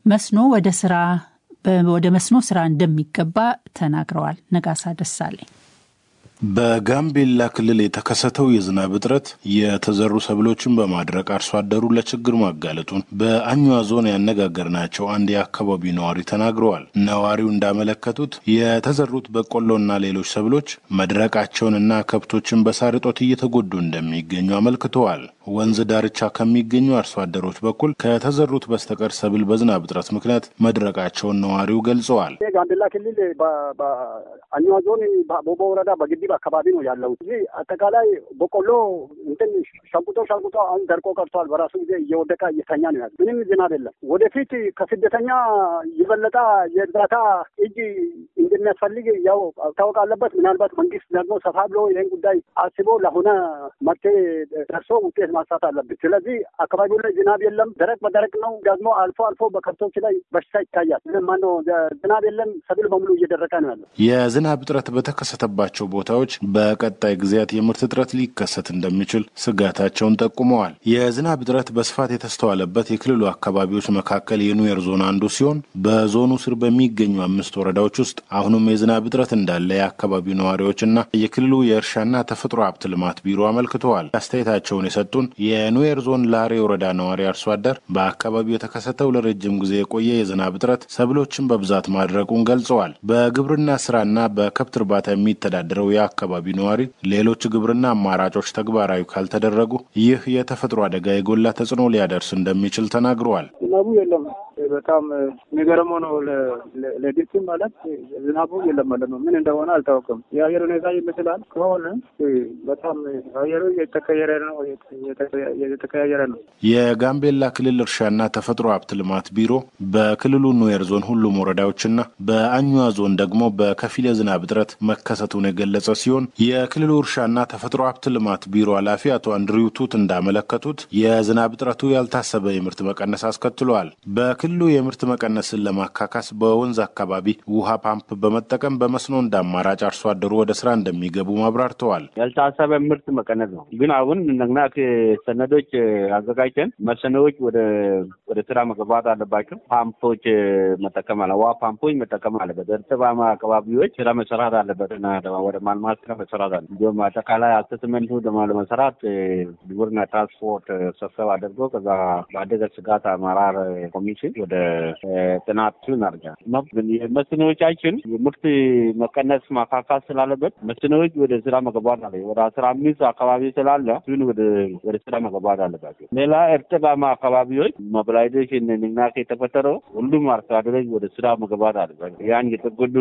መስኖ ወደ ስራ ወደ መስኖ ስራ እንደሚገባ ተናግረዋል። ነጋሳ ደሳለኝ በጋምቤላ ክልል የተከሰተው የዝናብ እጥረት የተዘሩ ሰብሎችን በማድረቅ አርሶ አደሩ ለችግር ማጋለጡን በአኟ ዞን ያነጋገርናቸው አንድ የአካባቢ ነዋሪ ተናግረዋል። ነዋሪው እንዳመለከቱት የተዘሩት በቆሎና ሌሎች ሰብሎች መድረቃቸውንና ከብቶችን በሳር እጦት እየተጎዱ እንደሚገኙ አመልክተዋል። ወንዝ ዳርቻ ከሚገኙ አርሶ አደሮች በኩል ከተዘሩት በስተቀር ሰብል በዝናብ እጥረት ምክንያት መድረቃቸውን ነዋሪው ገልጸዋል። ጋምቤላ ክልል በአኟ ዞን ቦቦ ወረዳ በግድብ አካባቢ ነው ያለው። እዚህ አጠቃላይ በቆሎ እንትን ሸንቁጦ ሸንቁጦ አሁን ደርቆ ቀርቷል። በራሱ ጊዜ እየወደቀ እየተኛ ነው ያለ። ምንም ዝናብ የለም። ወደፊት ከስደተኛ የበለጠ የእርዳታ እጅ እንደሚያስፈልግ ያው ታወቅ አለበት። ምናልባት መንግስት ደግሞ ሰፋ ብሎ ይህን ጉዳይ አስቦ ለሆነ መፍትሄ ደርሶ ውጤት ማሳት አለብን። ስለዚህ አካባቢው ላይ ዝናብ የለም፣ ደረቅ በደረቅ ነው። ደግሞ አልፎ አልፎ በከብቶች ላይ በሽታ ይታያል። ማነው ዝናብ የለም፣ ሰብል በሙሉ እየደረቀ ነው ያለው። የዝናብ እጥረት በተከሰተባቸው ቦታዎች በቀጣይ ጊዜያት የምርት እጥረት ሊከሰት እንደሚችል ስጋታቸውን ጠቁመዋል። የዝናብ እጥረት በስፋት የተስተዋለበት የክልሉ አካባቢዎች መካከል የኑዌር ዞን አንዱ ሲሆን በዞኑ ስር በሚገኙ አምስት ወረዳዎች ውስጥ አሁንም የዝናብ እጥረት እንዳለ የአካባቢው ነዋሪዎችና የክልሉ የእርሻና ተፈጥሮ ሀብት ልማት ቢሮ አመልክተዋል። አስተያየታቸውን የሰጡን የኑዌር ዞን ላሬ ወረዳ ነዋሪ አርሶ አደር በአካባቢው የተከሰተው ለረጅም ጊዜ የቆየ የዝናብ እጥረት ሰብሎችን በብዛት ማድረቁን ገልጸዋል። በግብርና ስራና በከብት እርባታ የሚተዳደረው የአካባቢው ነዋሪ ሌሎች ግብርና አማራጮች ተግባራዊ ካልተደረጉ ይህ የተፈጥሮ አደጋ የጎላ ተጽዕኖ ሊያደርስ እንደሚችል ተናግረዋል። ዝናቡ የለም። በጣም የሚገርመው ነው። ለዲፕ ማለት ዝናቡ የለም ማለት ነው። ምን እንደሆነ አልታወቅም። የአየር ሁኔታ ይመስላል ከሆነ በጣም አየሩ የተቀየረ ነው የተቀያየረ ነው። የጋምቤላ ክልል እርሻና ተፈጥሮ ሀብት ልማት ቢሮ በክልሉ ኑዌር ዞን ሁሉም ወረዳዎችና በአኟ ዞን ደግሞ በከፊል የዝናብ እጥረት መከሰቱን የገለጸ ሲሆን የክልሉ እርሻና ተፈጥሮ ሀብት ልማት ቢሮ ኃላፊ አቶ አንድሪው ቱት እንዳመለከቱት የዝናብ እጥረቱ ያልታሰበ የምርት መቀነስ አስከትሏል። በክልሉ የምርት መቀነስን ለማካካስ በወንዝ አካባቢ ውሃ ፓምፕ በመጠቀም በመስኖ እንደ አማራጭ አርሶ አደሩ ወደ ስራ እንደሚገቡ አብራርተዋል። ያልታሰበ ምርት መቀነስ ነው። ግን አሁን ነግና ሰነዶች አዘጋጅተን መስኖዎች ወደ ወደ ስራ መግባት አለባቸው። ፓምፖች መጠቀም አለ ውሃ ፓምፖች መጠቀም አለበት። እርጥባማ አካባቢዎች ስራ መሰራት አለበት እና ወደ ማልማት ስራ መሰራት አለ። እንዲሁም አጠቃላይ አሰስመንቱ ደግሞ ለመሰራት ግብርና ትራንስፖርት ሰብሰብ አድርጎ ከዛ በአደጋ ስጋት አመራር ኮሚሽን ወደ ጥናቱ እናደርጋል። መስኖዎቻችን የምርት መቀነስ ማካካት ስላለበት መስኖዎች ወደ ስራ መግባት አለ ወደ አስራ አምስት አካባቢ ስላለ እሱን ወደ ስራ መግባት አለባቸው። ሌላ እርጥባማ አካባቢዎች ሞቢላይዜሽን ንቅናቄ የተፈጠረው ሁሉም አርሶ አደሮች ወደ ስራ መግባት አለባቸው። ያን የተጎዱ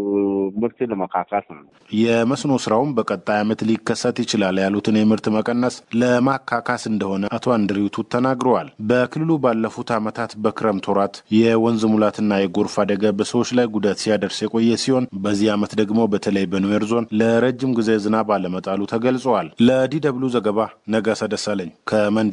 ምርት ለመካካት ነው። የመስኖ ስራውን በቀጣይ ዓመት ሊከሰት ይችላል ያሉትን የምርት መቀነስ ለማካካስ እንደሆነ አቶ አንድሪውቱ ተናግረዋል። በክልሉ ባለፉት ዓመታት በክረምት ወራት የወንዝ ሙላትና የጎርፍ አደጋ በሰዎች ላይ ጉዳት ሲያደርስ የቆየ ሲሆን በዚህ ዓመት ደግሞ በተለይ በኑዌር ዞን ለረጅም ጊዜ ዝናብ አለመጣሉ ተገልጸዋል። ለዲ ደብሉ ዘገባ ነጋሳ ደሳለኝ ከመንዲ።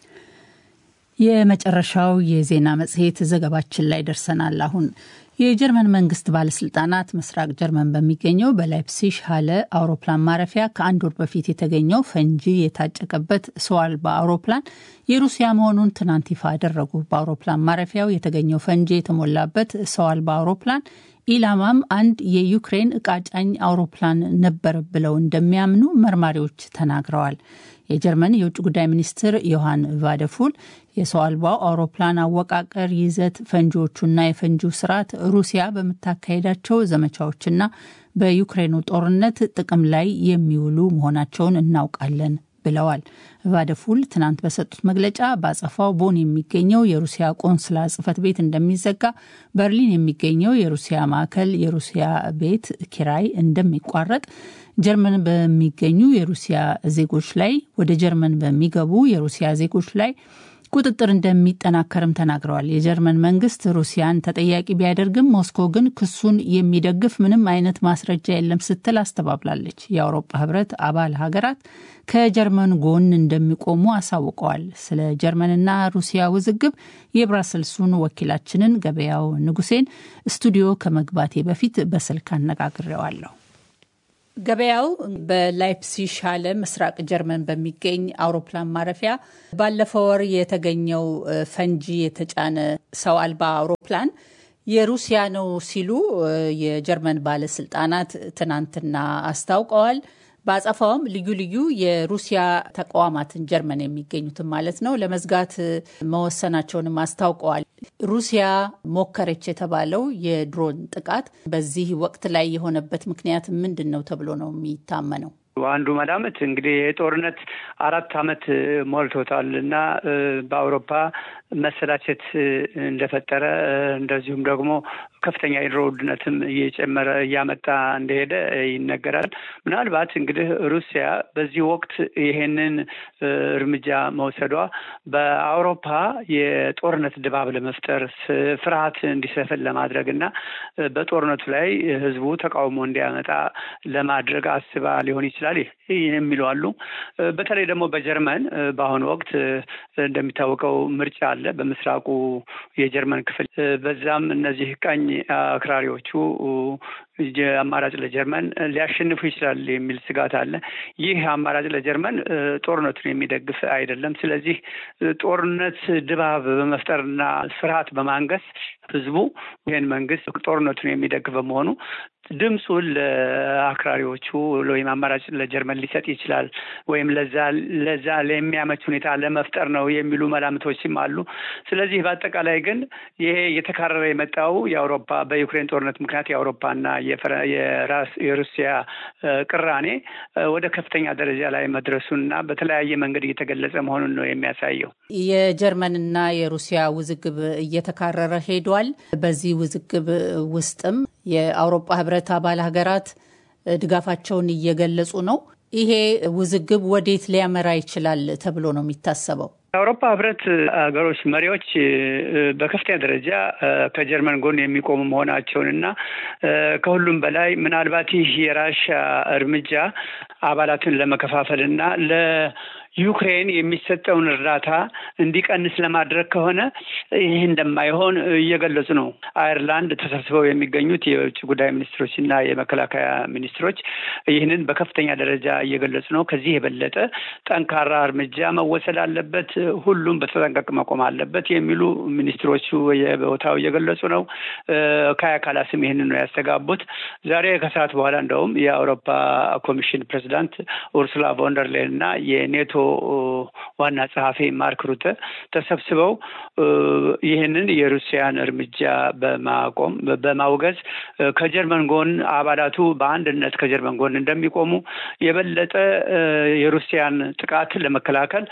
የመጨረሻው የዜና መጽሔት ዘገባችን ላይ ደርሰናል። አሁን የጀርመን መንግስት ባለስልጣናት ምስራቅ ጀርመን በሚገኘው በላይፕሲሽ ሀለ አውሮፕላን ማረፊያ ከአንድ ወር በፊት የተገኘው ፈንጂ የታጨቀበት ሰው አልባ አውሮፕላን የሩሲያ መሆኑን ትናንት ይፋ አደረጉ። በአውሮፕላን ማረፊያው የተገኘው ፈንጂ የተሞላበት ሰው አልባ አውሮፕላን ኢላማም አንድ የዩክሬን እቃ ጫኝ አውሮፕላን ነበር ብለው እንደሚያምኑ መርማሪዎች ተናግረዋል። የጀርመን የውጭ ጉዳይ ሚኒስትር ዮሐን ቫደፉል የሰው አልባው አውሮፕላን አወቃቀር፣ ይዘት፣ ፈንጂዎቹና የፈንጂው ስርዓት ሩሲያ በምታካሄዳቸው ዘመቻዎችና በዩክሬኑ ጦርነት ጥቅም ላይ የሚውሉ መሆናቸውን እናውቃለን ብለዋል። ቫደፉል ትናንት በሰጡት መግለጫ በአጸፋው ቦን የሚገኘው የሩሲያ ቆንስላ ጽሕፈት ቤት እንደሚዘጋ፣ በርሊን የሚገኘው የሩሲያ ማዕከል የሩሲያ ቤት ኪራይ እንደሚቋረጥ፣ ጀርመን በሚገኙ የሩሲያ ዜጎች ላይ ወደ ጀርመን በሚገቡ የሩሲያ ዜጎች ላይ ቁጥጥር እንደሚጠናከርም ተናግረዋል። የጀርመን መንግስት ሩሲያን ተጠያቂ ቢያደርግም ሞስኮ ግን ክሱን የሚደግፍ ምንም አይነት ማስረጃ የለም ስትል አስተባብላለች። የአውሮፓ ህብረት አባል ሀገራት ከጀርመን ጎን እንደሚቆሙ አሳውቀዋል። ስለ ጀርመንና ሩሲያ ውዝግብ የብራሰልሱን ወኪላችንን ገበያው ንጉሴን ስቱዲዮ ከመግባቴ በፊት በስልክ አነጋግሬዋለሁ። ገበያው በላይፕሲሽ አለ ምስራቅ ጀርመን በሚገኝ አውሮፕላን ማረፊያ ባለፈው ወር የተገኘው ፈንጂ የተጫነ ሰው አልባ አውሮፕላን የሩሲያ ነው ሲሉ የጀርመን ባለስልጣናት ትናንትና አስታውቀዋል። በአጸፋውም ልዩ ልዩ የሩሲያ ተቋማትን ጀርመን የሚገኙትን ማለት ነው ለመዝጋት መወሰናቸውንም አስታውቀዋል። ሩሲያ ሞከረች የተባለው የድሮን ጥቃት በዚህ ወቅት ላይ የሆነበት ምክንያት ምንድን ነው ተብሎ ነው የሚታመነው? አንዱ መላምት እንግዲህ የጦርነት አራት ዓመት ሞልቶታል እና በአውሮፓ መሰላቸት እንደፈጠረ እንደዚሁም ደግሞ ከፍተኛ የኑሮ ውድነትም እየጨመረ እያመጣ እንደሄደ ይነገራል። ምናልባት እንግዲህ ሩሲያ በዚህ ወቅት ይሄንን እርምጃ መውሰዷ በአውሮፓ የጦርነት ድባብ ለመፍጠር ፍርሃት እንዲሰፍን ለማድረግ እና በጦርነቱ ላይ ሕዝቡ ተቃውሞ እንዲያመጣ ለማድረግ አስባ ሊሆን ይችላል የሚሉ አሉ። በተለይ ደግሞ በጀርመን በአሁኑ ወቅት እንደሚታወቀው ምርጫ አለ በምስራቁ የጀርመን ክፍል። በዛም እነዚህ ቀኝ አክራሪዎቹ አማራጭ ለጀርመን ሊያሸንፉ ይችላል የሚል ስጋት አለ። ይህ አማራጭ ለጀርመን ጦርነቱን የሚደግፍ አይደለም። ስለዚህ ጦርነት ድባብ በመፍጠርና ፍርሃት በማንገስ ህዝቡ ይህን መንግስት ጦርነቱን የሚደግፍ በመሆኑ ድምፁን ለአክራሪዎቹ ወይም አማራጭ ለጀርመን ሊሰጥ ይችላል ወይም ለዛ ለዛ ለሚያመች ሁኔታ ለመፍጠር ነው የሚሉ መላምቶችም አሉ። ስለዚህ በአጠቃላይ ግን ይሄ እየተካረረ የመጣው የአውሮፓ በዩክሬን ጦርነት ምክንያት የአውሮፓና የሩሲያ ቅራኔ ወደ ከፍተኛ ደረጃ ላይ መድረሱንና በተለያየ መንገድ እየተገለጸ መሆኑን ነው የሚያሳየው። የጀርመንና የሩሲያ ውዝግብ እየተካረረ ሄዷል። በዚህ ውዝግብ ውስጥም የአውሮፓ ህብረት አባል ሀገራት ድጋፋቸውን እየገለጹ ነው። ይሄ ውዝግብ ወዴት ሊያመራ ይችላል ተብሎ ነው የሚታሰበው? የአውሮፓ ህብረት ሀገሮች መሪዎች በከፍተኛ ደረጃ ከጀርመን ጎን የሚቆሙ መሆናቸውን እና ከሁሉም በላይ ምናልባት ይህ የራሻ እርምጃ አባላትን ለመከፋፈል እና ለዩክሬን የሚሰጠውን እርዳታ እንዲቀንስ ለማድረግ ከሆነ ይህ እንደማይሆን እየገለጹ ነው። አየርላንድ ተሰብስበው የሚገኙት የውጭ ጉዳይ ሚኒስትሮች እና የመከላከያ ሚኒስትሮች ይህንን በከፍተኛ ደረጃ እየገለጹ ነው። ከዚህ የበለጠ ጠንካራ እርምጃ መወሰድ አለበት፣ ሁሉም በተጠንቀቅ መቆም አለበት የሚሉ ሚኒስትሮቹ በቦታው እየገለጹ ነው። ካያ ካላስም ይህንን ነው ያስተጋቡት። ዛሬ ከሰዓት በኋላ እንደውም የአውሮፓ ኮሚሽን ፕሬዚዳንት ኡርሱላ ቮንደርሌን እና የኔቶ ዋና ጸሐፊ ማርክ ሩተ ተሰብስበው ይህንን የሩሲያን እርምጃ በማቆም በማውገዝ ከጀርመን ጎን አባላቱ በአንድነት ከጀርመን ጎን እንደሚቆሙ የበለጠ የሩሲያን ጥቃት ለመከላከል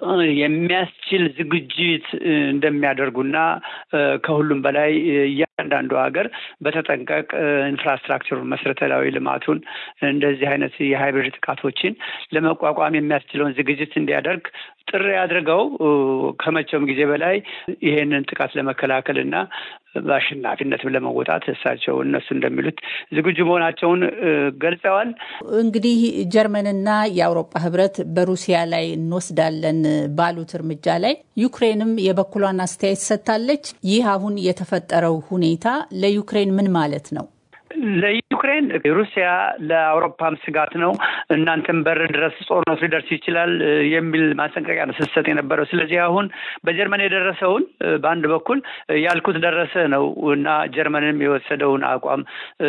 የሚያስችል ዝግጅት እንደሚያደርጉና ከሁሉም በላይ እያንዳንዱ ሀገር በተጠንቀቅ ኢንፍራስትራክቸሩን መሰረታዊ ልማቱን እንደዚህ አይነት የሃይብሪድ ጥቃቶችን ለመቋቋም የሚያስችለውን ዝግጅት እንዲያደርግ ጥሪ አድርገው ከመቼውም ጊዜ በላይ ይሄንን ጥቃት ለመከላከል እና በአሸናፊነትም ለመወጣት እሳቸው እነሱ እንደሚሉት ዝግጁ መሆናቸውን ገልጸዋል። እንግዲህ ጀርመንና የአውሮፓ ሕብረት በሩሲያ ላይ እንወስዳለን ባሉት እርምጃ ላይ ዩክሬንም የበኩሏን አስተያየት ሰጥታለች። ይህ አሁን የተፈጠረው ሁኔታ ለዩክሬን ምን ማለት ነው? ለዩክሬን ሩሲያ ለአውሮፓም ስጋት ነው፣ እናንተም በር ድረስ ጦርነቱ ሊደርስ ይችላል የሚል ማስጠንቀቂያ ነው ስትሰጥ የነበረው። ስለዚህ አሁን በጀርመን የደረሰውን በአንድ በኩል ያልኩት ደረሰ ነው እና ጀርመንም የወሰደውን አቋም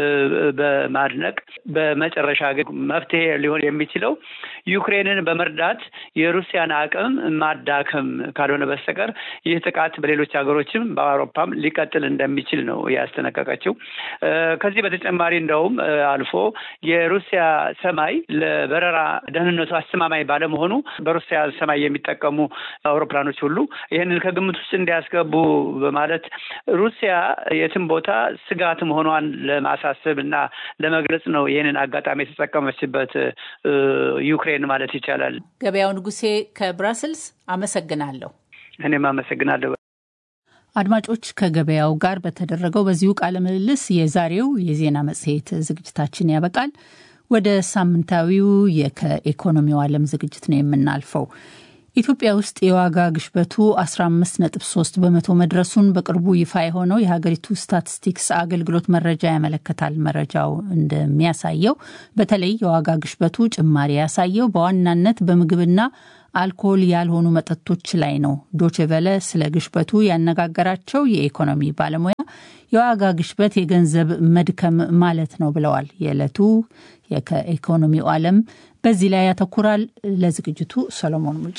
በማድነቅ በመጨረሻ ግን መፍትሄ ሊሆን የሚችለው ዩክሬንን በመርዳት የሩሲያን አቅም ማዳከም ካልሆነ በስተቀር ይህ ጥቃት በሌሎች ሀገሮችም በአውሮፓም ሊቀጥል እንደሚችል ነው ያስጠነቀቀችው። ከዚህ በተጨማሪ እንደውም አልፎ የሩሲያ ሰማይ ለበረራ ደህንነቱ አስተማማኝ ባለመሆኑ በሩሲያ ሰማይ የሚጠቀሙ አውሮፕላኖች ሁሉ ይህንን ከግምት ውስጥ እንዲያስገቡ በማለት ሩሲያ የትም ቦታ ስጋት መሆኗን ለማሳሰብ እና ለመግለጽ ነው ይህንን አጋጣሚ የተጠቀመችበት ዩክሬን ማለት ይቻላል። ገበያው ንጉሴ ከብራስልስ አመሰግናለሁ። እኔም አመሰግናለሁ። አድማጮች ከገበያው ጋር በተደረገው በዚሁ ቃለ ምልልስ የዛሬው የዜና መጽሔት ዝግጅታችን ያበቃል። ወደ ሳምንታዊው ከኢኮኖሚው ዓለም ዝግጅት ነው የምናልፈው። ኢትዮጵያ ውስጥ የዋጋ ግሽበቱ 15.3 በመቶ መድረሱን በቅርቡ ይፋ የሆነው የሀገሪቱ ስታቲስቲክስ አገልግሎት መረጃ ያመለክታል። መረጃው እንደሚያሳየው በተለይ የዋጋ ግሽበቱ ጭማሪ ያሳየው በዋናነት በምግብና አልኮል ያልሆኑ መጠጦች ላይ ነው። ዶችቨለ ስለ ግሽበቱ ያነጋገራቸው የኢኮኖሚ ባለሙያ የዋጋ ግሽበት የገንዘብ መድከም ማለት ነው ብለዋል። የዕለቱ ከኢኮኖሚው ዓለም በዚህ ላይ ያተኩራል። ለዝግጅቱ ሰሎሞን ሙጬ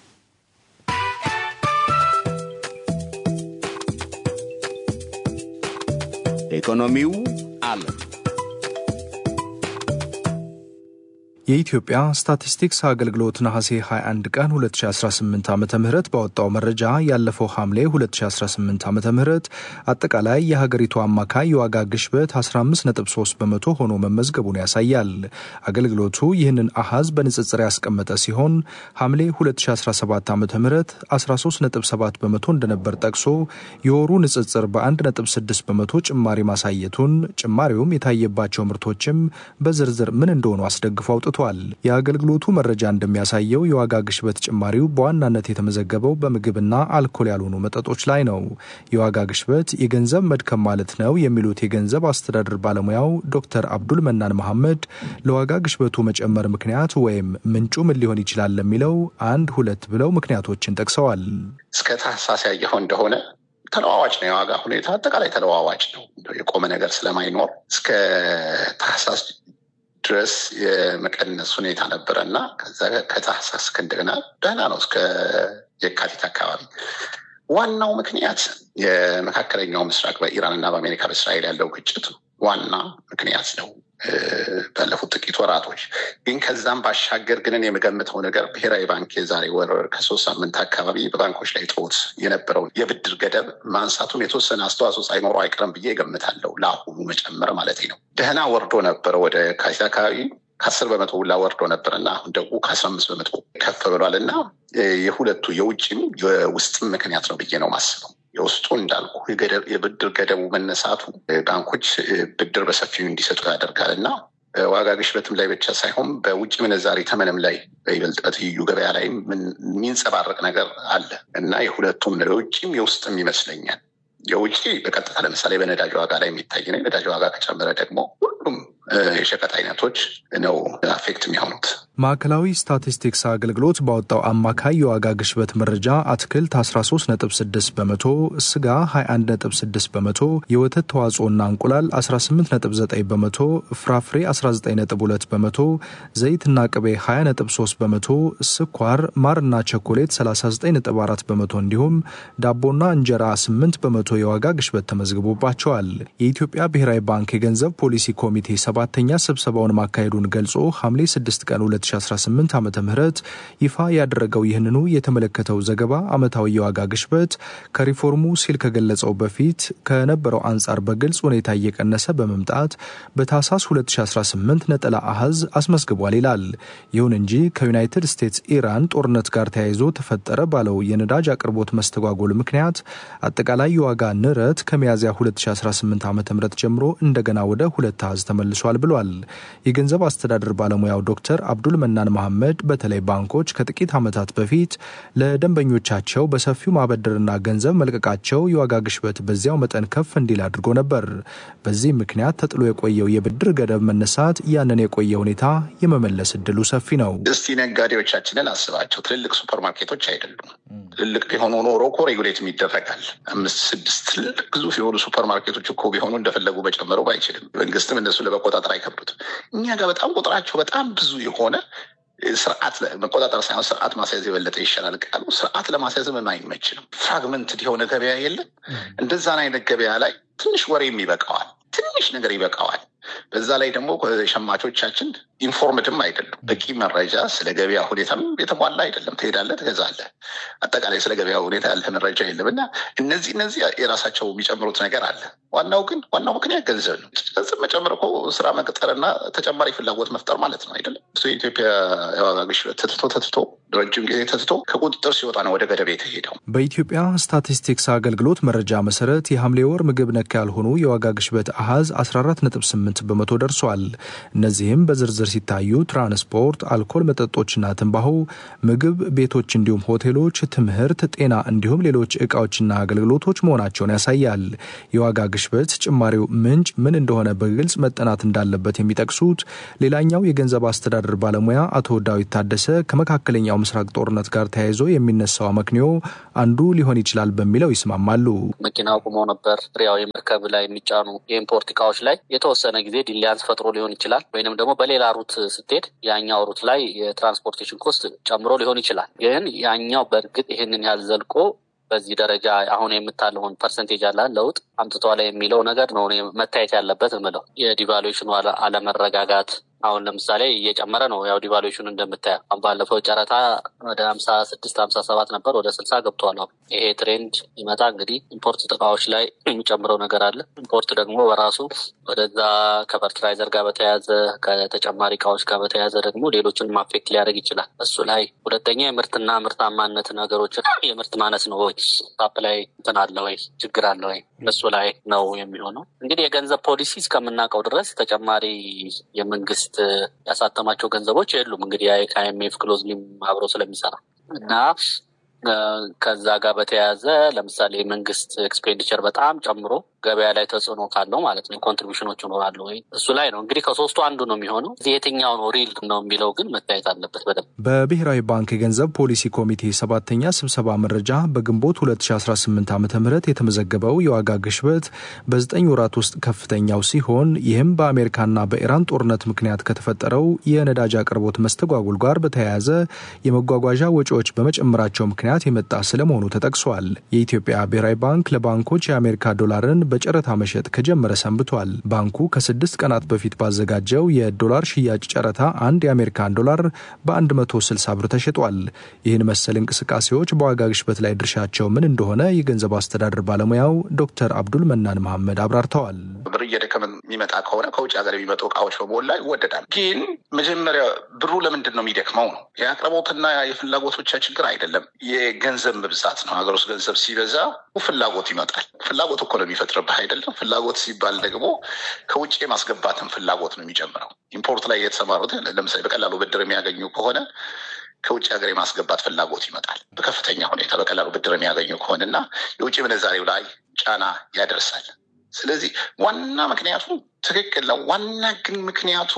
ኢኮኖሚው ዓለም የኢትዮጵያ ስታቲስቲክስ አገልግሎት ነሐሴ 21 ቀን 2018 ዓ ም ባወጣው መረጃ ያለፈው ሐምሌ 2018 ዓ ም አጠቃላይ የሀገሪቱ አማካይ የዋጋ ግሽበት 15.3 በመቶ ሆኖ መመዝገቡን ያሳያል። አገልግሎቱ ይህንን አሃዝ በንጽጽር ያስቀመጠ ሲሆን ሐምሌ 2017 ዓ ም 13.7 በመቶ እንደነበር ጠቅሶ የወሩ ንጽጽር በ1.6 በመቶ ጭማሪ ማሳየቱን፣ ጭማሪውም የታየባቸው ምርቶችም በዝርዝር ምን እንደሆኑ አስደግፎ አውጥቷል። የአገልግሎቱ መረጃ እንደሚያሳየው የዋጋ ግሽበት ጭማሪው በዋናነት የተመዘገበው በምግብና አልኮል ያልሆኑ መጠጦች ላይ ነው። የዋጋ ግሽበት የገንዘብ መድከም ማለት ነው የሚሉት የገንዘብ አስተዳደር ባለሙያው ዶክተር አብዱል መናን መሐመድ ለዋጋ ግሽበቱ መጨመር ምክንያት ወይም ምንጩ ምን ሊሆን ይችላል ለሚለው አንድ ሁለት ብለው ምክንያቶችን ጠቅሰዋል። እስከ ታህሳስ ያየኸው እንደሆነ ተለዋዋጭ ነው። የዋጋ ሁኔታ አጠቃላይ ተለዋዋጭ ነው። የቆመ ነገር ስለማይኖር እስከ ታህሳስ ድረስ የመቀነስ ሁኔታ ነበረ እና ከዛ ከታህሳስ እንደገና ደህና ነው እስከ የካቲት አካባቢ። ዋናው ምክንያት የመካከለኛው ምስራቅ በኢራን እና በአሜሪካ በእስራኤል ያለው ግጭት ዋና ምክንያት ነው። ባለፉት ጥቂት ወራቶች ግን ከዛም ባሻገር ግን የምገምተው ነገር ብሔራዊ ባንክ የዛሬ ወር ከሶስት ሳምንት አካባቢ በባንኮች ላይ ጥሎት የነበረውን የብድር ገደብ ማንሳቱም የተወሰነ አስተዋጽኦ ሳይኖረው አይቀርም ብዬ እገምታለሁ። ለአሁኑ መጨመር ማለት ነው። ደህና ወርዶ ነበረ ወደ ካቲት አካባቢ ከአስር በመቶ ሁላ ወርዶ ነበር እና አሁን ደግሞ ከአስራ አምስት በመቶ ከፍ ብሏል እና የሁለቱ የውጭም የውስጥም ምክንያት ነው ብዬ ነው ማስበው። የውስጡ እንዳልኩ የብድር ገደቡ መነሳቱ ባንኮች ብድር በሰፊው እንዲሰጡ ያደርጋል እና ዋጋ ግሽበትም ላይ ብቻ ሳይሆን በውጭ ምንዛሬ ተመንም ላይ በይበልጥ በትይዩ ገበያ ላይ የሚንጸባረቅ ነገር አለ እና የሁለቱም ነው የውጭም የውስጥም ይመስለኛል። የውጭ በቀጥታ ለምሳሌ በነዳጅ ዋጋ ላይ የሚታይ ነው። የነዳጅ ዋጋ ከጨመረ ደግሞ ሁሉም የሸቀጥ አይነቶች ነው አፌክት የሚሆኑት። ማዕከላዊ ስታቲስቲክስ አገልግሎት ባወጣው አማካይ የዋጋ ግሽበት መረጃ አትክልት 13.6 በመቶ፣ ስጋ 21.6 በመቶ፣ የወተት ተዋጽኦና እንቁላል 18.9 በመቶ፣ ፍራፍሬ 19.2 በመቶ፣ ዘይትና ቅቤ 20.3 በመቶ፣ ስኳር፣ ማርና ቸኮሌት 39.4 በመቶ እንዲሁም ዳቦና እንጀራ 8 በመቶ የዋጋ ግሽበት ተመዝግቦባቸዋል። የኢትዮጵያ ብሔራዊ ባንክ የገንዘብ ፖሊሲ ኮሚቴ ሰባተኛ ስብሰባውን ማካሄዱን ገልጾ ሐምሌ 6 ቀን 2018 ዓ ም ይፋ ያደረገው ይህንኑ የተመለከተው ዘገባ ዓመታዊ የዋጋ ግሽበት ከሪፎርሙ ሲል ከገለጸው በፊት ከነበረው አንጻር በግልጽ ሁኔታ እየቀነሰ በመምጣት በታህሳስ 2018 ነጠላ አሃዝ አስመዝግቧል ይላል። ይሁን እንጂ ከዩናይትድ ስቴትስ ኢራን ጦርነት ጋር ተያይዞ ተፈጠረ ባለው የነዳጅ አቅርቦት መስተጓጎል ምክንያት አጠቃላይ የዋጋ ንረት ከሚያዝያ 2018 ዓ ም ጀምሮ እንደገና ወደ ሁለት አሃዝ ተመልሷል ብሏል። የገንዘብ አስተዳደር ባለሙያው ዶክተር አብዱል መናን መሐመድ በተለይ ባንኮች ከጥቂት ዓመታት በፊት ለደንበኞቻቸው በሰፊው ማበደርና ገንዘብ መልቀቃቸው የዋጋ ግሽበት በዚያው መጠን ከፍ እንዲል አድርጎ ነበር። በዚህ ምክንያት ተጥሎ የቆየው የብድር ገደብ መነሳት ያንን የቆየ ሁኔታ የመመለስ እድሉ ሰፊ ነው። እስቲ ነጋዴዎቻችንን አስባቸው። ትልልቅ ሱፐርማርኬቶች አይደሉም። ትልልቅ ቢሆኑ ኖሮ እኮ ሬጉሌትም ይደረጋል። አምስት ስድስት ትልልቅ ግዙፍ የሆኑ ሱፐርማርኬቶች እኮ ቢሆኑ እንደፈለጉ በጨመረው አይችልም። መንግስትም እነሱ ለመቆጣጠር አይከብዱትም። እኛ ጋር በጣም ቁጥራቸው በጣም ብዙ የሆነ ስርዓት መቆጣጠር ሳይሆን ስርዓት ማስያዝ የበለጠ ይሻላል ቃሉ። ስርዓት ለማስያዝም የማይመች ነው። ፍራግመንትድ የሆነ ገበያ የለም። እንደዛን አይነት ገበያ ላይ ትንሽ ወሬም ይበቃዋል፣ ትንሽ ነገር ይበቃዋል። በዛ ላይ ደግሞ ሸማቾቻችን ኢንፎርምድም አይደሉም። በቂ መረጃ ስለ ገበያ ሁኔታም የተሟላ አይደለም። ትሄዳለህ፣ ትገዛለህ። አጠቃላይ ስለ ገበያ ሁኔታ ያለ መረጃ የለም እና እነዚህ እነዚህ የራሳቸው የሚጨምሩት ነገር አለ። ዋናው ግን ዋናው ምክንያት ገንዘብ ነው። ገንዘብ መጨመር እኮ ስራ መቅጠርና ተጨማሪ ፍላጎት መፍጠር ማለት ነው አይደለም። የኢትዮጵያ የዋጋ ግሽበት ተትቶ ተትቶ ረጅም ጊዜ ተትቶ ከቁጥጥር ሲወጣ ነው ወደ ገደብ የተሄደው። በኢትዮጵያ ስታቲስቲክስ አገልግሎት መረጃ መሰረት የሐምሌ ወር ምግብ ነክ ያልሆኑ የዋጋ ግሽበት አሃዝ 14.8 በመቶ ደርሷል። እነዚህም በዝርዝር ሲታዩ ትራንስፖርት፣ አልኮል መጠጦችና ትንባሆ፣ ምግብ ቤቶች፣ እንዲሁም ሆቴሎች፣ ትምህርት፣ ጤና እንዲሁም ሌሎች እቃዎችና አገልግሎቶች መሆናቸውን ያሳያል። የዋጋ ግሽበት ጭማሪው ምንጭ ምን እንደሆነ በግልጽ መጠናት እንዳለበት የሚጠቅሱት ሌላኛው የገንዘብ አስተዳደር ባለሙያ አቶ ዳዊት ታደሰ ከመካከለኛው ምስራቅ ጦርነት ጋር ተያይዞ የሚነሳው አመክንዮ አንዱ ሊሆን ይችላል በሚለው ይስማማሉ። መኪናው ቁሞ ነበር። ያው የመርከብ ላይ የሚጫኑ የኢምፖርት እቃዎች ላይ የተወሰነ ጊዜ ዲሊያንስ ፈጥሮ ሊሆን ይችላል። ወይንም ደግሞ በሌላ ሩት ስትሄድ ያኛው ሩት ላይ የትራንስፖርቴሽን ኮስት ጨምሮ ሊሆን ይችላል። ግን ያኛው በእርግጥ ይህንን ያህል ዘልቆ በዚህ ደረጃ አሁን የምታለውን ፐርሰንቴጅ አለ ለውጥ አምጥቷል የሚለው ነገር ነው መታየት ያለበት ምለው የዲቫሉዌሽኑ አለመረጋጋት አሁን ለምሳሌ እየጨመረ ነው። ያው ዲቫሉዌሽኑ እንደምታየው ባለፈው ጨረታ ወደ ሀምሳ ስድስት ሀምሳ ሰባት ነበር ወደ ስልሳ ገብቷል። አሁን ይሄ ትሬንድ ይመጣ እንግዲህ ኢምፖርት እቃዎች ላይ የሚጨምረው ነገር አለ። ኢምፖርት ደግሞ በራሱ ወደዛ ከፈርትላይዘር ጋር በተያያዘ ከተጨማሪ እቃዎች ጋር በተያያዘ ደግሞ ሌሎችንም አፌክት ሊያደርግ ይችላል። እሱ ላይ ሁለተኛ የምርትና ምርታማነት ነገሮችን የምርት ማነስ ነው ወይ ታፕ ላይ እንትን አለ ወይ ችግር አለ ወይ እሱ ላይ ነው የሚሆነው። እንግዲህ የገንዘብ ፖሊሲ እስከምናውቀው ድረስ ተጨማሪ የመንግስት ያሳተማቸው ገንዘቦች የሉም። እንግዲህ ከአይኤምኤፍ ክሎዝሊም አብሮ ስለሚሰራ እና ከዛ ጋር በተያያዘ ለምሳሌ የመንግስት ኤክስፔንዲቸር በጣም ጨምሮ ገበያ ላይ ተጽዕኖ ካለው ማለት ነው ኮንትሪቢሽኖች ይኖራሉ ወይ እሱ ላይ ነው እንግዲህ ከሶስቱ አንዱ ነው የሚሆነው። የትኛው ነው ሪል ነው የሚለው ግን መታየት አለበት በደንብ። በብሔራዊ ባንክ የገንዘብ ፖሊሲ ኮሚቴ ሰባተኛ ስብሰባ መረጃ በግንቦት 2018 ዓ ም የተመዘገበው የዋጋ ግሽበት በዘጠኝ ወራት ውስጥ ከፍተኛው ሲሆን ይህም በአሜሪካና በኢራን ጦርነት ምክንያት ከተፈጠረው የነዳጅ አቅርቦት መስተጓጉል ጋር በተያያዘ የመጓጓዣ ወጪዎች በመጨመራቸው ምክንያት የመጣ ስለመሆኑ ተጠቅሷል። የኢትዮጵያ ብሔራዊ ባንክ ለባንኮች የአሜሪካ ዶላርን በጨረታ መሸጥ ከጀመረ ሰንብቷል። ባንኩ ከስድስት ቀናት በፊት ባዘጋጀው የዶላር ሽያጭ ጨረታ አንድ የአሜሪካን ዶላር በ160 ብር ተሸጧል። ይህን መሰል እንቅስቃሴዎች በዋጋ ግሽበት ላይ ድርሻቸው ምን እንደሆነ የገንዘብ አስተዳደር ባለሙያው ዶክተር አብዱል መናን መሐመድ አብራርተዋል። ብር እየደከመ የሚመጣ ከሆነ ከውጭ ሀገር የሚመጡ እቃዎች በሞላ ይወደዳል። ግን መጀመሪያ ብሩ ለምንድን ነው የሚደክመው ነው። የአቅርቦትና የፍላጎት ብቻ ችግር አይደለም፣ የገንዘብ መብዛት ነው። ሀገር ውስጥ ገንዘብ ሲበዛ ፍላጎት ይመጣል። ፍላጎት እኮ ነው የሚፈጥርብህ አይደለም። ፍላጎት ሲባል ደግሞ ከውጭ የማስገባትን ፍላጎት ነው የሚጨምረው። ኢምፖርት ላይ የተሰማሩት ለምሳሌ በቀላሉ ብድር የሚያገኙ ከሆነ ከውጭ ሀገር የማስገባት ፍላጎት ይመጣል በከፍተኛ ሁኔታ በቀላሉ ብድር የሚያገኙ ከሆነና የውጭ ምንዛሬው ላይ ጫና ያደርሳል። ስለዚህ ዋና ምክንያቱ ትክክል ነው። ዋና ግን ምክንያቱ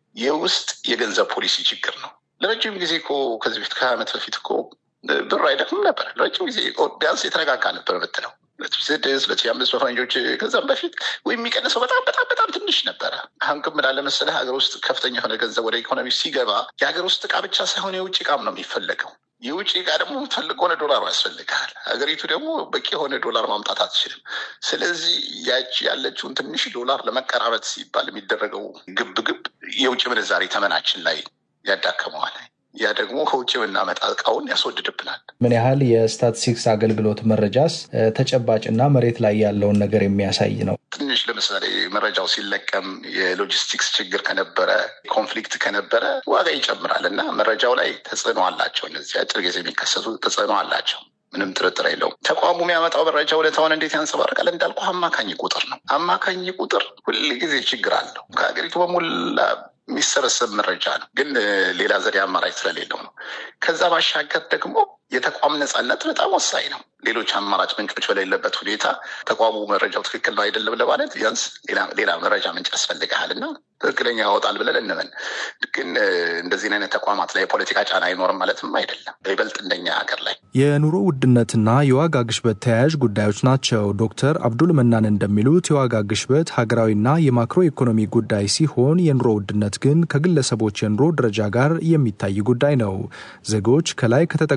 የውስጥ የገንዘብ ፖሊሲ ችግር ነው። ለረጅም ጊዜ እኮ ከዚህ በፊት ከሀያ ዓመት በፊት እኮ ብር አይደክምም ነበር። ለረጅም ጊዜ ቢያንስ የተረጋጋ ነበር የምትለው ሁለት ሺህ ስድስት ሁለት ሺህ አምስት በፈረንጆች ከዛም በፊት ወይም የሚቀንሰው በጣም በጣም በጣም ትንሽ ነበረ። አሁን ግን ምን አለ መሰለህ ሀገር ውስጥ ከፍተኛ የሆነ ገንዘብ ወደ ኢኮኖሚ ሲገባ የሀገር ውስጥ እቃ ብቻ ሳይሆን የውጭ እቃም ነው የሚፈለገው። የውጭ እቃ ደግሞ የምትፈልግ ሆነ ዶላሩ ያስፈልግሃል። ሀገሪቱ ደግሞ በቂ የሆነ ዶላር ማምጣት አትችልም። ስለዚህ ያቺ ያለችውን ትንሽ ዶላር ለመቀራበት ሲባል የሚደረገው ግብ ግብ የውጭ ምንዛሬ ተመናችን ላይ ያዳከመዋል። ያ ደግሞ ከውጭ የምናመጣ እቃውን ያስወድድብናል። ምን ያህል የስታቲስቲክስ አገልግሎት መረጃስ ተጨባጭና መሬት ላይ ያለውን ነገር የሚያሳይ ነው? ትንሽ ለምሳሌ መረጃው ሲለቀም የሎጂስቲክስ ችግር ከነበረ፣ ኮንፍሊክት ከነበረ ዋጋ ይጨምራል እና መረጃው ላይ ተጽዕኖ አላቸው። እነዚህ አጭር ጊዜ የሚከሰቱ ተጽዕኖ አላቸው። ምንም ጥርጥር የለውም። ተቋሙ የሚያመጣው መረጃ እውነታውን እንዴት ያንጸባርቃል? እንዳልኩ አማካኝ ቁጥር ነው። አማካኝ ቁጥር ሁል ጊዜ ችግር አለው። ከሀገሪቱ በሞላ የሚሰበሰብ መረጃ ነው፣ ግን ሌላ ዘዴ አማራጭ ስለሌለው ነው። ከዛ ባሻገር ደግሞ የተቋም ነፃነት በጣም ወሳኝ ነው። ሌሎች አማራጭ ምንጮች በሌለበት ሁኔታ ተቋሙ መረጃው ትክክል ነው አይደለም ለማለት ቢያንስ ሌላ መረጃ ምንጭ ያስፈልግሃል እና ትክክለኛ ያወጣል ብለን እንመን። ግን እንደዚህ አይነት ተቋማት ላይ የፖለቲካ ጫና አይኖርም ማለትም አይደለም። ይበልጥ እንደኛ ሀገር ላይ የኑሮ ውድነትና የዋጋ ግሽበት ተያያዥ ጉዳዮች ናቸው። ዶክተር አብዱል መናን እንደሚሉት የዋጋ ግሽበት ሀገራዊና የማክሮ ኢኮኖሚ ጉዳይ ሲሆን የኑሮ ውድነት ግን ከግለሰቦች የኑሮ ደረጃ ጋር የሚታይ ጉዳይ ነው። ዜጎች ከላይ ከተጠቀሱት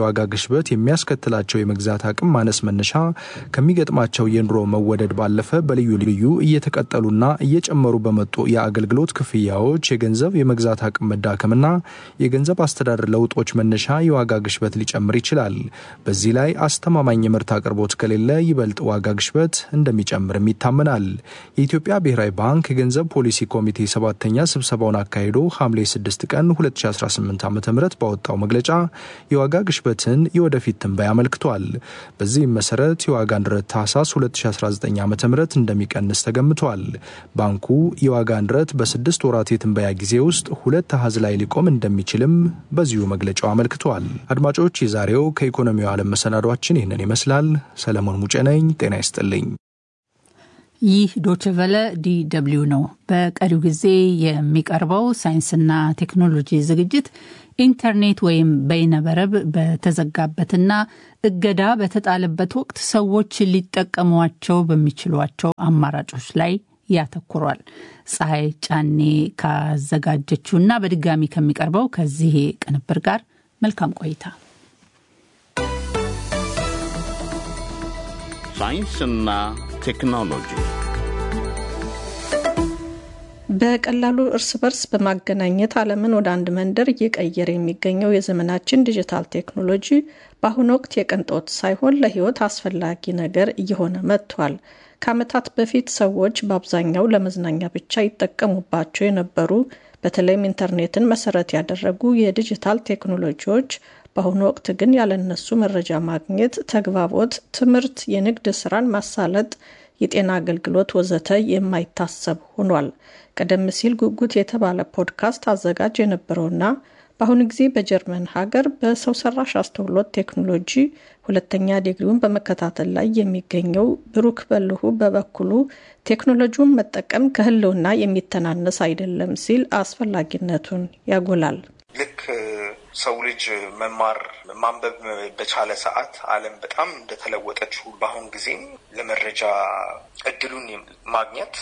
የዋጋ ግሽበት የሚያስከትላቸው የመግዛት አቅም ማነስ መነሻ ከሚገጥማቸው የኑሮ መወደድ ባለፈ በልዩ ልዩ እየተቀጠሉና እየጨመሩ በመጡ የአገልግሎት ክፍያዎች የገንዘብ የመግዛት አቅም መዳከምና የገንዘብ አስተዳደር ለውጦች መነሻ የዋጋ ግሽበት ሊጨምር ይችላል። በዚህ ላይ አስተማማኝ የምርት አቅርቦት ከሌለ ይበልጥ ዋጋ ግሽበት እንደሚጨምርም ይታመናል። የኢትዮጵያ ብሔራዊ ባንክ የገንዘብ ፖሊሲ ኮሚቴ ሰባተኛ ስብሰባውን አካሂዶ ሐምሌ 6 ቀን 2018 ዓ ም ባወጣው መግለጫ የዋጋ ግሽበትን የወደፊት ትንበያ አመልክቷል። በዚህም መሰረት የዋጋ ንረት ታህሳስ 2019 ዓ ም እንደሚቀንስ ተገምቷል። ባንኩ የዋጋ ንረት በስድስት ወራት የትንበያ ጊዜ ውስጥ ሁለት አሃዝ ላይ ሊቆም እንደሚችልም በዚሁ መግለጫው አመልክቷል። አድማጮች፣ የዛሬው ከኢኮኖሚው ዓለም መሰናዷችን ይህንን ይመስላል። ሰለሞን ሙጬ ነኝ። ጤና ይስጥልኝ። ይህ ዶችቨለ ዲ ደብልዩ ነው። በቀሪው ጊዜ የሚቀርበው ሳይንስና ቴክኖሎጂ ዝግጅት ኢንተርኔት ወይም በይነመረብ በተዘጋበትና እገዳ በተጣለበት ወቅት ሰዎች ሊጠቀሟቸው በሚችሏቸው አማራጮች ላይ ያተኩሯል። ፀሐይ ጫኔ ካዘጋጀችውና በድጋሚ ከሚቀርበው ከዚህ ቅንብር ጋር መልካም ቆይታ። ሳይንስና ቴክኖሎጂ በቀላሉ እርስ በርስ በማገናኘት ዓለምን ወደ አንድ መንደር እየቀየረ የሚገኘው የዘመናችን ዲጂታል ቴክኖሎጂ በአሁኑ ወቅት የቅንጦት ሳይሆን ለሕይወት አስፈላጊ ነገር እየሆነ መጥቷል። ከዓመታት በፊት ሰዎች በአብዛኛው ለመዝናኛ ብቻ ይጠቀሙባቸው የነበሩ በተለይም ኢንተርኔትን መሰረት ያደረጉ የዲጂታል ቴክኖሎጂዎች በአሁኑ ወቅት ግን ያለነሱ መረጃ ማግኘት፣ ተግባቦት፣ ትምህርት፣ የንግድ ስራን ማሳለጥ፣ የጤና አገልግሎት ወዘተ የማይታሰብ ሆኗል። ቀደም ሲል ጉጉት የተባለ ፖድካስት አዘጋጅ የነበረውና በአሁኑ ጊዜ በጀርመን ሀገር በሰው ሰራሽ አስተውሎት ቴክኖሎጂ ሁለተኛ ዲግሪውን በመከታተል ላይ የሚገኘው ብሩክ በልሁ በበኩሉ ቴክኖሎጂውን መጠቀም ከህልውና የሚተናነስ አይደለም ሲል አስፈላጊነቱን ያጎላል። ልክ ሰው ልጅ መማር ማንበብ በቻለ ሰዓት ዓለም በጣም እንደተለወጠች በአሁን ጊዜም ለመረጃ እድሉን ማግኘት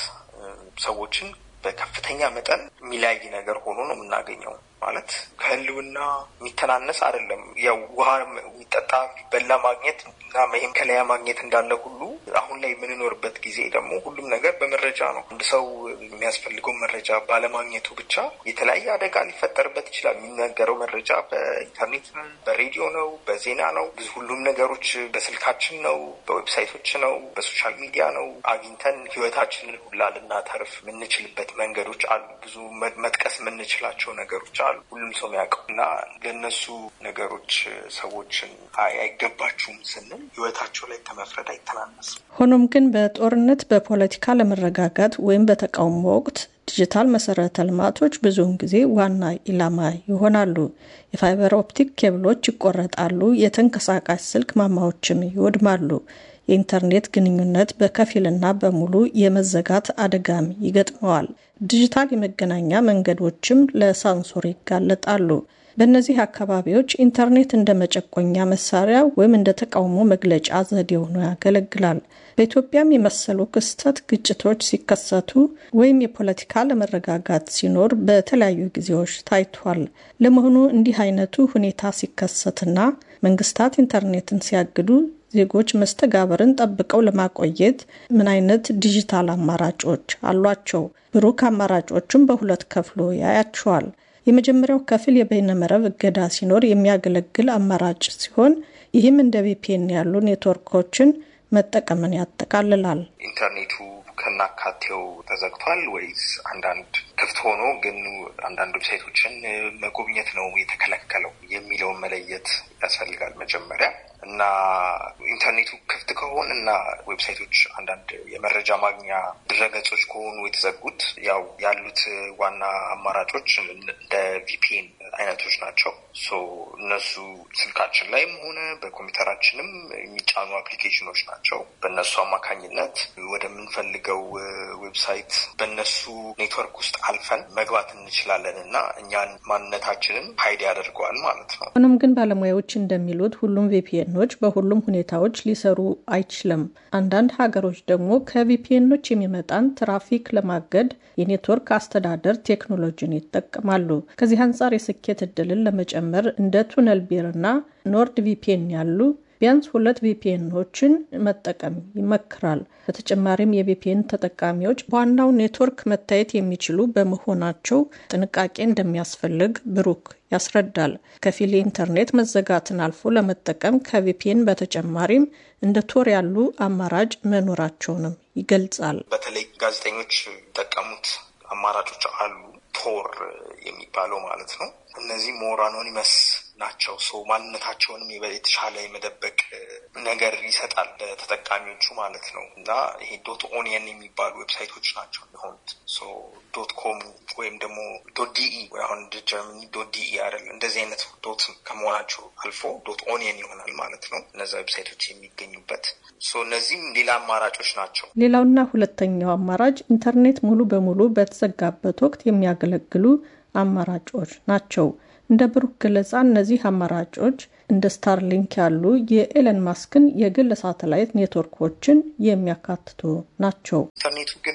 ሰዎችን በከፍተኛ መጠን የሚለያይ ነገር ሆኖ ነው የምናገኘው። ማለት ከህልውና የሚተናነስ አይደለም። ያው ውሃ የሚጠጣ የሚበላ ማግኘት እና ይህም ከለያ ማግኘት እንዳለ ሁሉ አሁን ላይ የምንኖርበት ጊዜ ደግሞ ሁሉም ነገር በመረጃ ነው። አንድ ሰው የሚያስፈልገው መረጃ ባለማግኘቱ ብቻ የተለያየ አደጋ ሊፈጠርበት ይችላል። የሚነገረው መረጃ በኢንተርኔት ነው፣ በሬዲዮ ነው፣ በዜና ነው። ብዙ ሁሉም ነገሮች በስልካችን ነው፣ በዌብሳይቶች ነው፣ በሶሻል ሚዲያ ነው። አግኝተን ህይወታችንን ሁላ ልናተርፍ የምንችልበት መንገዶች አሉ። ብዙ መጥቀስ የምንችላቸው ነገሮች አሉ። ሁሉም ሰው የሚያውቀው እና ለእነሱ ነገሮች ሰዎችን አይገባችሁም ስንል ህይወታቸው ላይ ከመፍረድ አይተናነስም። ሆኖም ግን በጦርነት በፖለቲካ ለመረጋጋት ወይም በተቃውሞ ወቅት ዲጂታል መሰረተ ልማቶች ብዙውን ጊዜ ዋና ኢላማ ይሆናሉ። የፋይበር ኦፕቲክ ኬብሎች ይቆረጣሉ፣ የተንቀሳቃሽ ስልክ ማማዎችም ይወድማሉ። የኢንተርኔት ግንኙነት በከፊልና በሙሉ የመዘጋት አደጋም ይገጥመዋል። ዲጂታል የመገናኛ መንገዶችም ለሳንሱር ይጋለጣሉ። በእነዚህ አካባቢዎች ኢንተርኔት እንደ መጨቆኛ መሳሪያ ወይም እንደ ተቃውሞ መግለጫ ዘዴ ሆኖ ያገለግላል። በኢትዮጵያም የመሰሉ ክስተት ግጭቶች ሲከሰቱ ወይም የፖለቲካ ለመረጋጋት ሲኖር በተለያዩ ጊዜዎች ታይቷል። ለመሆኑ እንዲህ አይነቱ ሁኔታ ሲከሰትና መንግስታት ኢንተርኔትን ሲያግዱ ዜጎች መስተጋበርን ጠብቀው ለማቆየት ምን አይነት ዲጂታል አማራጮች አሏቸው? ብሩክ አማራጮቹን በሁለት ከፍሎ ያያቸዋል። የመጀመሪያው ክፍል የበይነመረብ እገዳ ሲኖር የሚያገለግል አማራጭ ሲሆን ይህም እንደ ቪፒኤን ያሉ ኔትወርኮችን መጠቀምን ያጠቃልላል። ኢንተርኔቱ ከናካቴው ተዘግቷል ወይስ አንዳንድ ክፍት ሆኖ ግን አንዳንድ ዌብሳይቶችን መጎብኘት ነው የተከለከለው የሚለውን መለየት ያስፈልጋል መጀመሪያ እና ኢንተርኔቱ ክፍት ከሆን እና ዌብሳይቶች አንዳንድ የመረጃ ማግኛ ድረገጾች ከሆኑ የተዘጉት ያው ያሉት ዋና አማራጮች እንደ ቪፒኤን አይነቶች ናቸው። ሶ እነሱ ስልካችን ላይም ሆነ በኮምፒውተራችንም የሚጫኑ አፕሊኬሽኖች ናቸው። በእነሱ አማካኝነት ወደምንፈልገው ዌብሳይት በእነሱ ኔትወርክ ውስጥ አልፈን መግባት እንችላለን እና እኛን ማንነታችንን ሀይድ ያደርገዋል ማለት ነው። ሆኖም ግን ባለሙያዎች እንደሚሉት ሁሉም ቪፒኤኖች በሁሉም ሁኔታዎች ሊሰሩ አይችልም። አንዳንድ ሀገሮች ደግሞ ከቪፒኤኖች የሚመጣን ትራፊክ ለማገድ የኔትወርክ አስተዳደር ቴክኖሎጂን ይጠቀማሉ። ከዚህ አንጻር የስኬት የማግኘት እድልን ለመጨመር እንደ ቱነል ቢርና ኖርድ ቪፒኤን ያሉ ቢያንስ ሁለት ቪፒኤኖችን መጠቀም ይመክራል። በተጨማሪም የቪፒኤን ተጠቃሚዎች በዋናው ኔትወርክ መታየት የሚችሉ በመሆናቸው ጥንቃቄ እንደሚያስፈልግ ብሩክ ያስረዳል። ከፊል የኢንተርኔት መዘጋትን አልፎ ለመጠቀም ከቪፒኤን በተጨማሪም እንደ ቶር ያሉ አማራጭ መኖራቸውንም ይገልጻል። በተለይ ጋዜጠኞች የሚጠቀሙት አማራጮች አሉ። ቶር የሚባለው ማለት ነው። እነዚህ ሞር አኖኒመስ ናቸው። ሰው ማንነታቸውንም የተሻለ የመደበቅ ነገር ይሰጣል ለተጠቃሚዎቹ ማለት ነው። እና ይሄ ዶት ኦኒየን የሚባሉ ዌብሳይቶች ናቸው የሆኑት። ዶት ኮም ወይም ደግሞ ዶት ዲኢ አሁን ጀርመኒ ዶት ዲኢ አይደለም። እንደዚህ አይነት ዶት ከመሆናቸው አልፎ ዶት ኦኒየን ይሆናል ማለት ነው። እነዚ ዌብሳይቶች የሚገኙበት እነዚህም ሌላ አማራጮች ናቸው። ሌላውና ሁለተኛው አማራጭ ኢንተርኔት ሙሉ በሙሉ በተዘጋበት ወቅት የሚያገለግሉ አማራጮች ናቸው። እንደ ብሩክ ገለጻ እነዚህ አማራጮች እንደ ስታርሊንክ ያሉ የኤለን ማስክን የግል ሳተላይት ኔትወርኮችን የሚያካትቱ ናቸው። ኢንተርኔቱ ግን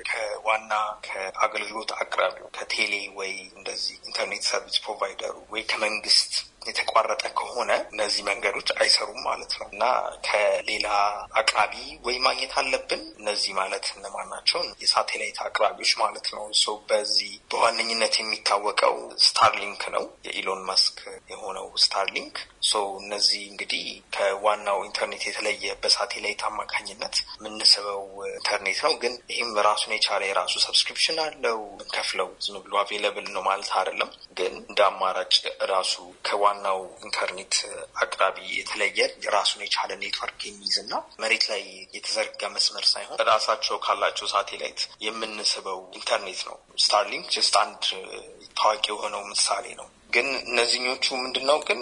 ከዋና ከአገልግሎት አቅራቢው ከቴሌ ወይ እንደዚህ ኢንተርኔት ሰርቪስ ፕሮቫይደሩ ወይ ከመንግስት የተቋረጠ ከሆነ እነዚህ መንገዶች አይሰሩም ማለት ነው እና ከሌላ አቅራቢ ወይ ማግኘት አለብን። እነዚህ ማለት እነማን ናቸው? የሳቴላይት አቅራቢዎች ማለት ነው። ሰው በዚህ በዋነኝነት የሚታወቀው ስታርሊንክ ነው፣ የኢሎን መስክ የሆነው ስታርሊንክ። ሶ እነዚህ እንግዲህ ከዋናው ኢንተርኔት የተለየ በሳቴላይት አማካኝነት የምንስበው ኢንተርኔት ነው። ግን ይህም ራሱን የቻለ የራሱ ሰብስክሪፕሽን አለው። ምንከፍለው ዝም ብሎ አቬለብል ነው ማለት አይደለም። ግን እንደ አማራጭ ራሱ ከዋናው ኢንተርኔት አቅራቢ የተለየ ራሱን የቻለ ኔትወርክ የሚይዝ እና መሬት ላይ የተዘረጋ መስመር ሳይሆን ራሳቸው ካላቸው ሳቴላይት የምንስበው ኢንተርኔት ነው። ስታርሊንክ ጀስት አንድ ታዋቂ የሆነው ምሳሌ ነው። ግን እነዚህኞቹ ምንድን ነው ግን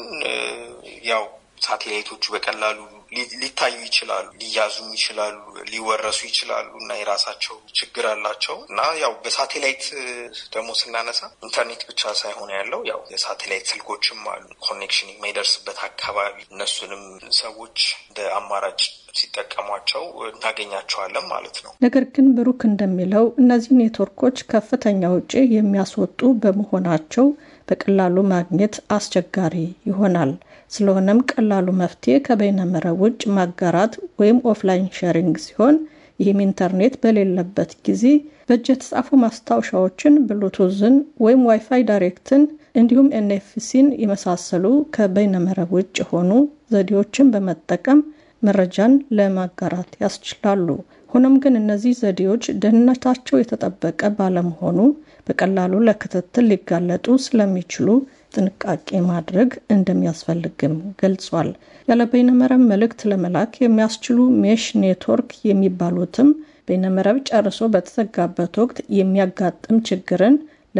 ያው ሳቴላይቶቹ በቀላሉ ሊታዩ ይችላሉ፣ ሊያዙም ይችላሉ፣ ሊወረሱ ይችላሉ እና የራሳቸው ችግር አላቸው እና ያው በሳቴላይት ደግሞ ስናነሳ ኢንተርኔት ብቻ ሳይሆን ያለው ያው የሳቴላይት ስልኮችም አሉ ኮኔክሽን የማይደርስበት አካባቢ እነሱንም ሰዎች እንደ አማራጭ ሲጠቀሟቸው እናገኛቸዋለን ማለት ነው። ነገር ግን ብሩክ እንደሚለው እነዚህ ኔትወርኮች ከፍተኛ ውጪ የሚያስወጡ በመሆናቸው በቀላሉ ማግኘት አስቸጋሪ ይሆናል። ስለሆነም ቀላሉ መፍትሄ ከበይነመረብ ውጭ ማጋራት ወይም ኦፍላይን ሼሪንግ ሲሆን ይህም ኢንተርኔት በሌለበት ጊዜ በእጅ የተጻፉ ማስታወሻዎችን፣ ብሉቱዝን ወይም ዋይፋይ ዳይሬክትን እንዲሁም ኤንኤፍሲን የመሳሰሉ ከበይነመረብ ውጭ የሆኑ ዘዴዎችን በመጠቀም መረጃን ለማጋራት ያስችላሉ። ሆኖም ግን እነዚህ ዘዴዎች ደህንነታቸው የተጠበቀ ባለመሆኑ በቀላሉ ለክትትል ሊጋለጡ ስለሚችሉ ጥንቃቄ ማድረግ እንደሚያስፈልግም ገልጿል። ያለ በይነመረብ መልእክት ለመላክ የሚያስችሉ ሜሽ ኔትወርክ የሚባሉትም በይነመረብ ጨርሶ በተዘጋበት ወቅት የሚያጋጥም ችግርን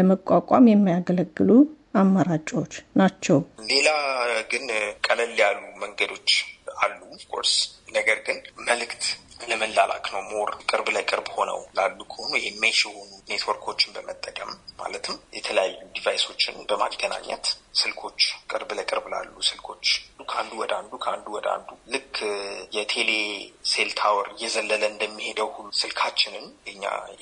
ለመቋቋም የሚያገለግሉ አማራጮች ናቸው። ሌላ ግን ቀለል ያሉ መንገዶች አሉ ኦፍኮርስ ነገር ግን መልእክት ለመላላክ ነው ሞር ቅርብ ለቅርብ ሆነው ላሉ ከሆኑ የሜሽ የሆኑ ኔትወርኮችን በመጠቀም ማለትም የተለያዩ ዲቫይሶችን በማገናኘት ስልኮች ቅርብ ለቅርብ ላሉ ስልኮች ከአንዱ ወደ አንዱ ከአንዱ ወደ አንዱ ልክ የቴሌ ሴል ታወር እየዘለለ እንደሚሄደው ሁሉ ስልካችንን የኛ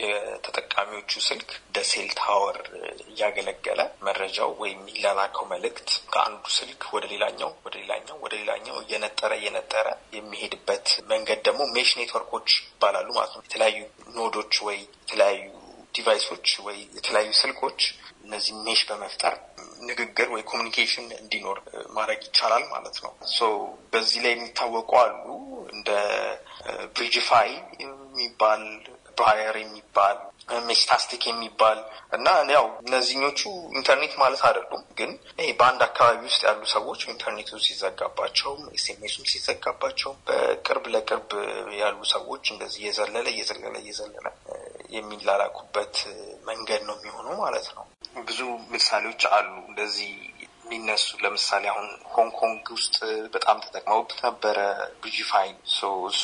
የተጠቃሚዎቹ ስልክ እንደ ሴል ታወር እያገለገለ መረጃው ወይም የሚላላከው መልእክት ከአንዱ ስልክ ወደ ሌላኛው ወደ ሌላኛው ወደ ሌላኛው እየነጠረ እየነጠረ የሚሄድበት መንገድ ደግሞ ሜሽ ኔትወርኮች ይባላሉ ማለት ነው። የተለያዩ ኖዶች ወይ የተለያዩ ዲቫይሶች ወይ የተለያዩ ስልኮች እነዚህ ሜሽ በመፍጠር ንግግር ወይ ኮሚኒኬሽን እንዲኖር ማድረግ ይቻላል ማለት ነው። ሶ በዚህ ላይ የሚታወቁ አሉ እንደ ብሪጅፋይ የሚባል ብራየር የሚባል ሜስታስቲክ የሚባል እና ያው እነዚህኞቹ ኢንተርኔት ማለት አይደሉም፣ ግን ይሄ በአንድ አካባቢ ውስጥ ያሉ ሰዎች ኢንተርኔቱ ሲዘጋባቸው፣ ኤስኤምኤሱም ሲዘጋባቸው በቅርብ ለቅርብ ያሉ ሰዎች እንደዚህ እየዘለለ እየዘለለ እየዘለለ የሚላላኩበት መንገድ ነው የሚሆነው ማለት ነው። ብዙ ምሳሌዎች አሉ እንደዚህ የሚነሱ ለምሳሌ አሁን ሆንግ ኮንግ ውስጥ በጣም ተጠቅመውበት ነበረ ብሪጅፋይን እሱ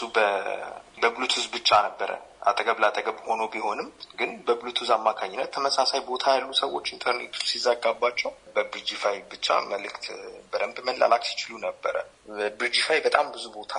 በብሉቱዝ ብቻ ነበረ አጠገብ ላጠገብ ሆኖ ቢሆንም ግን በብሉቱዝ አማካኝነት ተመሳሳይ ቦታ ያሉ ሰዎች ኢንተርኔቱ ሲዘጋባቸው በብሪጅፋይ ብቻ መልእክት በደንብ መላላክ ሲችሉ ነበረ። ብሪጅፋይ በጣም ብዙ ቦታ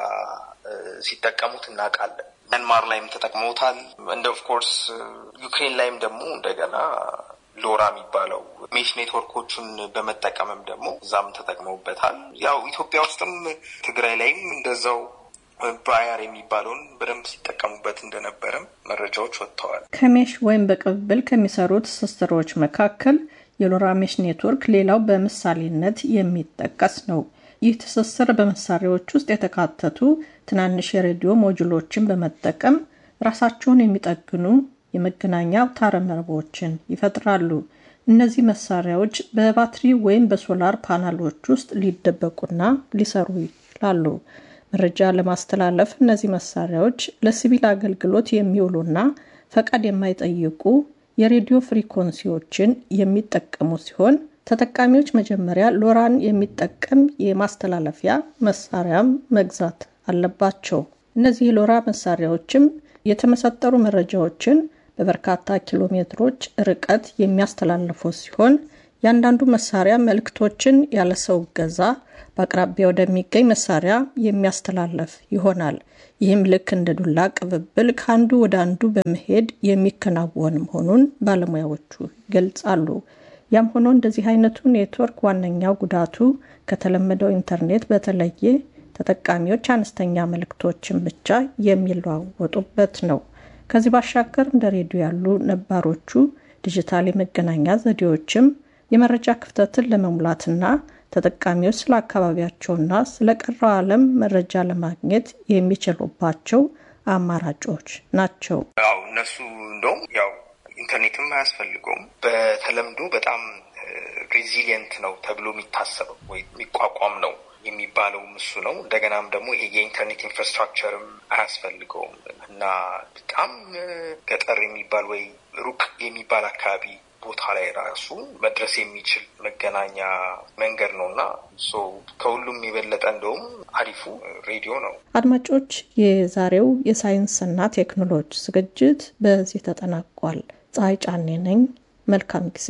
ሲጠቀሙት እናውቃለን። መንማር ላይም ተጠቅመውታል። እንደ ኦፍኮርስ ዩክሬን ላይም ደግሞ እንደገና ሎራ የሚባለው ሜሽ ኔትወርኮቹን በመጠቀምም ደግሞ እዛም ተጠቅመውበታል። ያው ኢትዮጵያ ውስጥም ትግራይ ላይም እንደዛው ባያር የሚባለውን በደንብ ሲጠቀሙበት እንደነበረም መረጃዎች ወጥተዋል። ከሜሽ ወይም በቅብብል ከሚሰሩ ትስስሮች መካከል የሎራ ሜሽ ኔትወርክ ሌላው በምሳሌነት የሚጠቀስ ነው። ይህ ትስስር በመሳሪያዎች ውስጥ የተካተቱ ትናንሽ የሬዲዮ ሞጁሎችን በመጠቀም ራሳቸውን የሚጠግኑ የመገናኛ አውታረ መረቦችን ይፈጥራሉ። እነዚህ መሳሪያዎች በባትሪ ወይም በሶላር ፓናሎች ውስጥ ሊደበቁና ሊሰሩ ይችላሉ። መረጃ ለማስተላለፍ እነዚህ መሳሪያዎች ለሲቪል አገልግሎት የሚውሉና ፈቃድ የማይጠይቁ የሬዲዮ ፍሪኮንሲዎችን የሚጠቀሙ ሲሆን ተጠቃሚዎች መጀመሪያ ሎራን የሚጠቀም የማስተላለፊያ መሳሪያም መግዛት አለባቸው። እነዚህ የሎራ መሳሪያዎችም የተመሰጠሩ መረጃዎችን በበርካታ ኪሎ ሜትሮች ርቀት የሚያስተላልፉ ሲሆን ያንዳንዱ መሳሪያ መልእክቶችን ያለ ሰው እገዛ በአቅራቢያ ወደሚገኝ መሳሪያ የሚያስተላልፍ ይሆናል። ይህም ልክ እንደ ዱላ ቅብብል ከአንዱ ወደ አንዱ በመሄድ የሚከናወን መሆኑን ባለሙያዎቹ ይገልጻሉ። ያም ሆኖ እንደዚህ አይነቱ ኔትወርክ ዋነኛው ጉዳቱ ከተለመደው ኢንተርኔት በተለየ ተጠቃሚዎች አነስተኛ መልእክቶችን ብቻ የሚለዋወጡበት ነው። ከዚህ ባሻገር እንደ ሬዲዮ ያሉ ነባሮቹ ዲጂታል የመገናኛ ዘዴዎችም የመረጃ ክፍተትን ለመሙላትና ተጠቃሚዎች ስለ አካባቢያቸውና ስለ ቀረው ዓለም መረጃ ለማግኘት የሚችሉባቸው አማራጮች ናቸው። ያው እነሱ እንደውም ያው ኢንተርኔትም አያስፈልገውም። በተለምዶ በጣም ሬዚሊየንት ነው ተብሎ የሚታሰበው ወይ የሚቋቋም ነው የሚባለውም እሱ ነው። እንደገናም ደግሞ ይሄ የኢንተርኔት ኢንፍራስትራክቸርም አያስፈልገውም እና በጣም ገጠር የሚባል ወይ ሩቅ የሚባል አካባቢ ቦታ ላይ ራሱ መድረስ የሚችል መገናኛ መንገድ ነው እና ከሁሉም የበለጠ እንደውም አሪፉ ሬዲዮ ነው። አድማጮች፣ የዛሬው የሳይንስና ቴክኖሎጂ ዝግጅት በዚህ ተጠናቋል። ፀሐይ ጫኔ ነኝ። መልካም ጊዜ።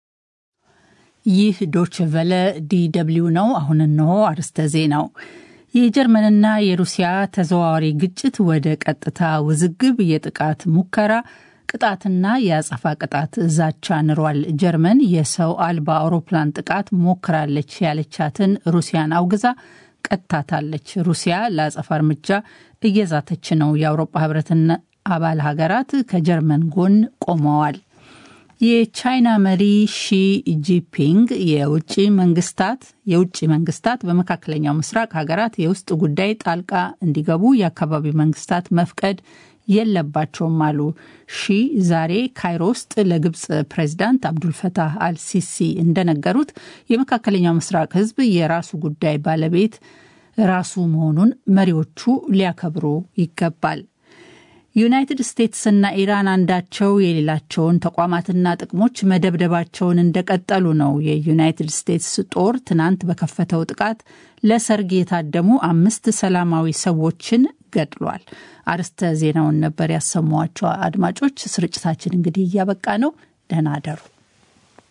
ይህ ዶች ቨለ ዲደብሊው ነው። አሁን እነሆ አርስተ ዜናው። የጀርመንና የሩሲያ ተዘዋዋሪ ግጭት ወደ ቀጥታ ውዝግብ፣ የጥቃት ሙከራ ቅጣትና የአጸፋ ቅጣት ዛቻ ንሯል። ጀርመን የሰው አልባ አውሮፕላን ጥቃት ሞክራለች ያለቻትን ሩሲያን አውግዛ ቀጥታታለች። ሩሲያ ለአጸፋ እርምጃ እየዛተች ነው። የአውሮፓ ህብረትና አባል ሀገራት ከጀርመን ጎን ቆመዋል። የቻይና መሪ ሺ ጂፒንግ የውጭ መንግስታት የውጭ መንግስታት በመካከለኛው ምስራቅ ሀገራት የውስጥ ጉዳይ ጣልቃ እንዲገቡ የአካባቢው መንግስታት መፍቀድ የለባቸውም አሉ። ሺ ዛሬ ካይሮ ውስጥ ለግብፅ ፕሬዚዳንት አብዱልፈታህ አልሲሲ እንደነገሩት የመካከለኛው ምስራቅ ህዝብ የራሱ ጉዳይ ባለቤት ራሱ መሆኑን መሪዎቹ ሊያከብሩ ይገባል። ዩናይትድ ስቴትስና ኢራን አንዳቸው የሌላቸውን ተቋማትና ጥቅሞች መደብደባቸውን እንደቀጠሉ ነው። የዩናይትድ ስቴትስ ጦር ትናንት በከፈተው ጥቃት ለሰርግ የታደሙ አምስት ሰላማዊ ሰዎችን ገድሏል። አርስተ ዜናውን ነበር ያሰሟቸው። አድማጮች፣ ስርጭታችን እንግዲህ እያበቃ ነው። ደህና አደሩ።